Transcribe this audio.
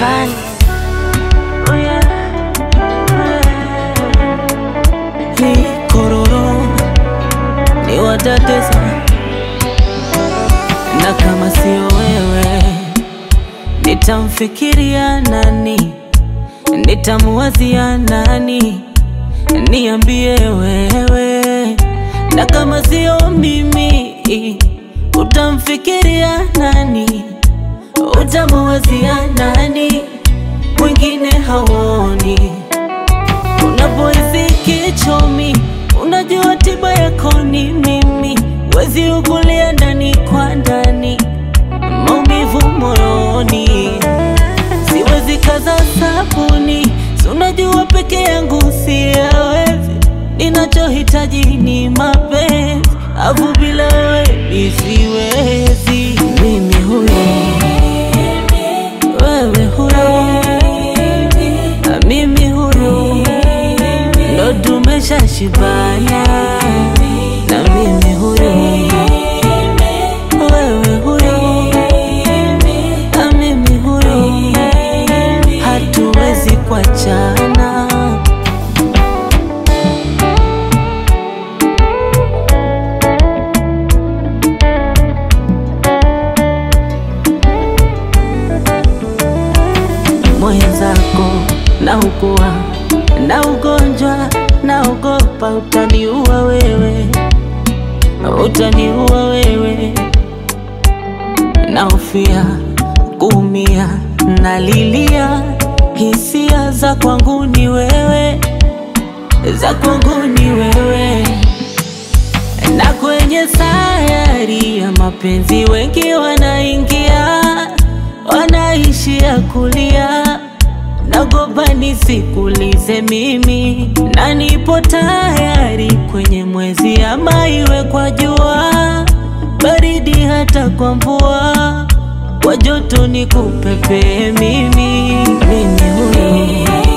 Rayvanny. Oh yeah, ni kororo ni watatesa, na kama sio wewe nitamfikiria nani? Nitamuwazia nani? Niambie wewe, na kama sio mimi utamfikiria nani? Utamuwazia nani? Mwingine hauoni Unapohisi kichomi, unajua tiba yako ni mimi. Wezi ukulia ndani kwa ndani, maumivu moyoni, siwezi kaza sabuni. Si unajua peke yangu siyawezi, ninachohitaji ni mapenzi, afu bila wewe mi siwezi. Mimi huyo, wewe huyo, na mimi huyo ndo tumeshashibana na mimi huyo wewe huyo na mimi huyo hatuwezi kuachana mwenzako na ukua na ugonjwa naogopa utaniua wewe, utaniua wewe, naofia kuumia, nalilia hisia za kwangu ni wewe, za kwangu ni wewe, na kwenye sayari ya mapenzi wengi wanaingia, wanaishia kulia nagopa nisikulize mimi, na nipo tayari kwenye mwezi ama iwe kwa jua, baridi hata kwa mvua, kwa joto nikupepee mimi, mimi huyo